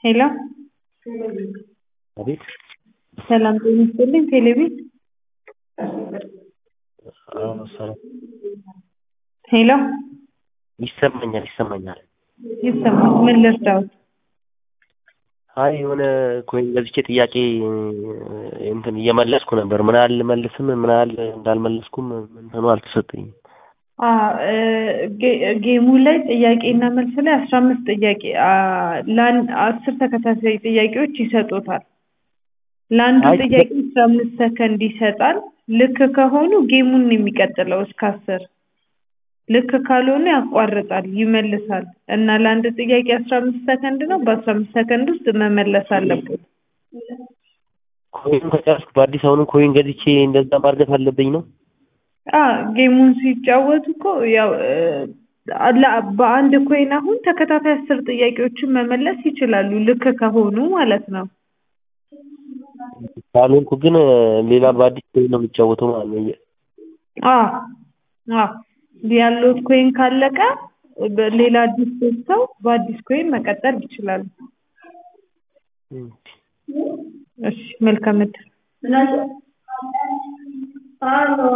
ሄሎ አቤት ሰላም ጤና ይስጥልኝ ቴሌቪዥን አዎ ሰላም ሄሎ ይሰማኛል ይሰማኛል ይሰማል ምን ልርዳዎት አይ የሆነ ኮይን ገዝቼ ጥያቄ እንትን እየመለስኩ ነበር ምን ያህል ልመልስም ምን ያህል እንዳልመለስኩም እንትኑ አልተሰጠኝም ጌሙ ላይ ጥያቄና መልስ ላይ አስራ አምስት ጥያቄ ለአንድ አስር ተከታታይ ጥያቄዎች ይሰጡታል ለአንዱ አይ ጥያቄ አስራ አምስት ሰከንድ ይሰጣል ልክ ከሆኑ ጌሙን ነው የሚቀጥለው እስከ አስር ልክ ካልሆነ ያቋርጣል ይመልሳል እና ለአንድ ጥያቄ አስራ አምስት ሰከንድ ነው በአስራ አምስት ሰከንድ ውስጥ መመለስ አለበት ኮይን ከጨረስኩ በአዲስ አሁንም ኮይን ገዝቼ እንደዛ ማድረግ አለብኝ ነው አ ጌሙን ሲጫወቱ እኮ ያው አላ በአንድ ኮይን አሁን ተከታታይ አስር ጥያቄዎችን መመለስ ይችላሉ ልክ ከሆኑ ማለት ነው ካልሆንኩ ግን ሌላ በአዲስ ኮይን ነው የሚጫወተው ማለት ነው አ አ ያለዎት ኮይን ካለቀ ሌላ አዲስ ገዝተው በአዲስ ኮይን መቀጠል ይችላሉ እሺ መልካም እድል